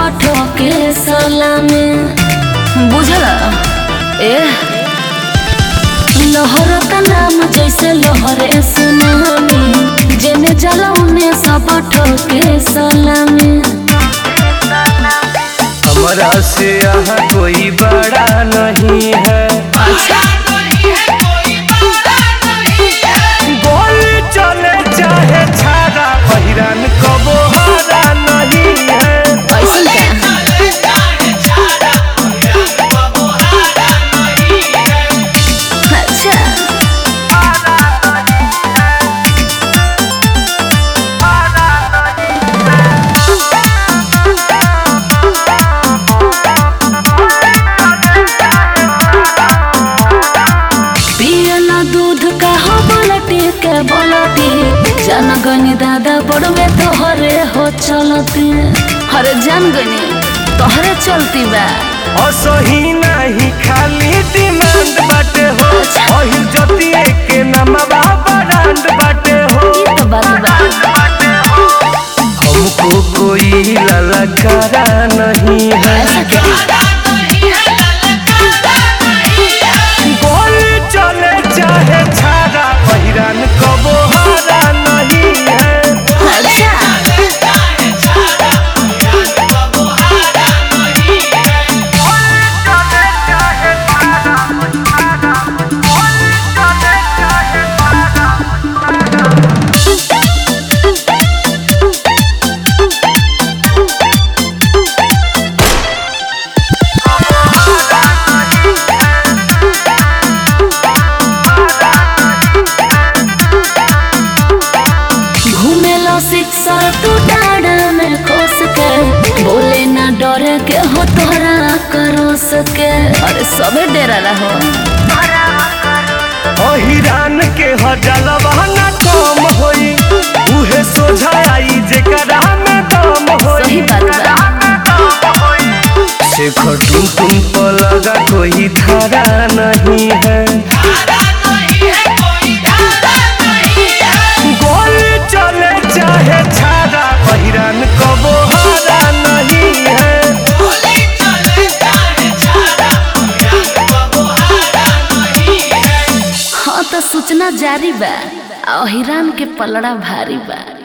ठोके सलामी बुझला ए लहर का नाम जैसे लहरे सुनामी जेने जला उने सब ठोके सलामी हमारा से यहाँ कोई बड़ा नहीं है गोली चले चाहे छाड़ा पहिरान कबो हारा नहीं है ऐसन का अच्छा पियला दूध का हो बलटी के बलटी जनगनी दादा बड़वे तोहरे हो चलती हरे जनगनी तोहरे चलती बा असही नहीं खाली डिमांड बाटे हो अहिर जतिए के नमवा ब्रांड बाटे हो ई तो बात बा हमको कोई ललकारा नहीं है ऐसा क्या गोली चले चाहे छाड़ा पहिरान कबो हारा नहीं है अच्छा घूमेलो शिक्षा तू डाड़ा में खोस के बोले ना डरे के हो तोरा करो सके अरे सबे डेरा रहो अहिरान के हजलवा न कम होई उहे सोझा आई जेकरा में दम होई सही बात बा शेखर तुम तुम पर लगा कोई धारा नहीं है गोली चले चाहे छाड़ा पहिरान कबो हारा नहीं है हाँ तो सूचना जारी बा अहिरान के पलड़ा भारी बा